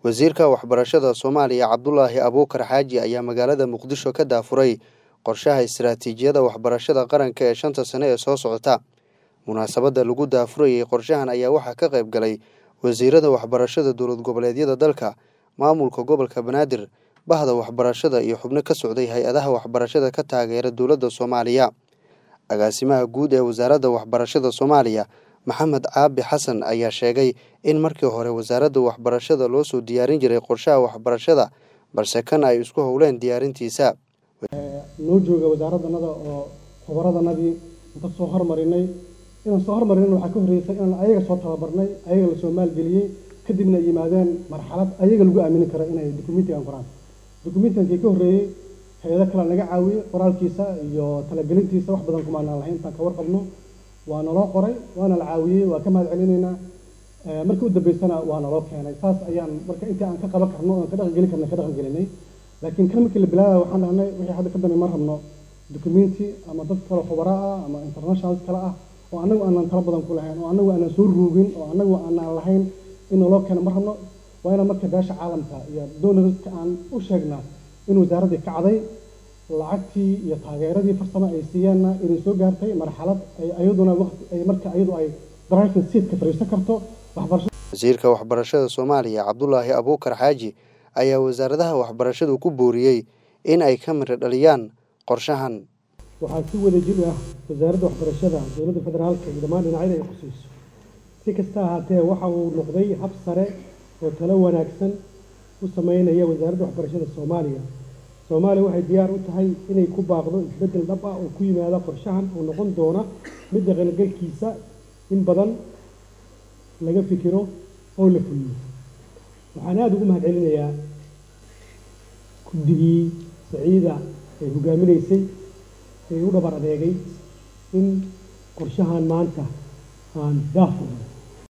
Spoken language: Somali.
wasiirka waxbarashada soomaaliya cabdulaahi abuukar xaaji ayaa magaalada muqdisho ka daafuray qorshaha istiraatiijiyada waxbarashada qaranka ee shanta sane ee soo socota munaasabadda lagu daafurayay qorshahan ayaa waxaa ka qayb galay wasiirada waxbarashada dowlad goboleedyada dalka maamulka gobolka banaadir bahda waxbarashada iyo xubno ka socday hay-adaha waxbarashada ka taageera dowladda soomaaliya agaasimaha guud ee wasaaradda waxbarashada soomaaliya maxamed caabi xasan ayaa sheegay in markii hore wasaaradda waxbarashada loo soo diyaarin jiray qorshaha waxbarashada balse kan ay isku howleen diyaarintiisa noo jooga wasaaraddanada oo khubaradannadii inta soo hormarinay inaan soo hormarin waxaa ka horreysay inaan ayaga soo tababarnay ayaga lasoo maalgeliyey kadibna ay yimaadeen marxalad ayaga lagu aamini karo inay dokumentigan qoraan dokumentigankii ka horreeyey hay-ado kale naga caawiyey qoraalkiisa iyo talagelintiisa wax badan kumaanaan lahayn intaan ka warqabno waa naloo qoray waana la caawiyey waa ka mahad celinaynaa markii u dambeysana waa naloo keenay saas ayaan marka intii aan ka qaban karno aan ka dhaqangeli karna ka dhaqangelinay laakiin kan markii la bilaabaya waxaan dhahnay wixii hadda ka dambe ma rabno documenti ama dad kale khubara ah ama internationals kale ah oo annagu aanan talo badan ku lahayn oo annagu aanan soo ruugin oo annagu aanan lahayn in naloo keeno ma rabno waa inaan marka beesha caalamka iyo donorska aan u sheegnaa in wasaaraddii kacday lacagtii iyo taageeradii farsamo ay siiyeenna inay soo gaartay marxalad ay ayaduna waqti ay marka ayadu ay driving seatka fadhiisan karto waxbarashada wasiirka waxbarashada soomaaliya cabdulaahi abuukar xaaji ayaa wasaaradaha waxbarashadu ku booriyey in ay ka miro dhaliyaan qorshahan waxaa si wada jir ah wasaaradda waxbarashada dowladda federaalka iyo dhammaan dhinacyada ay khusayso si kasta ahaatee waxa uu noqday hab sare oo talo wanaagsan u sameynaya wasaaradda waxbarashada soomaaliya soomaaliya waxay diyaar u tahay inay ku baaqdo isbeddel dhab ah oo ku yimaada qorshahan oo noqon doona mid dhaqangalkiisa in badan laga fikiro oo la fuliyo waxaan aada ugu mahad celinayaa guddigii saciida ay hogaaminaysay ee u dhabar adeegay in qorshahan maanta aan daafurno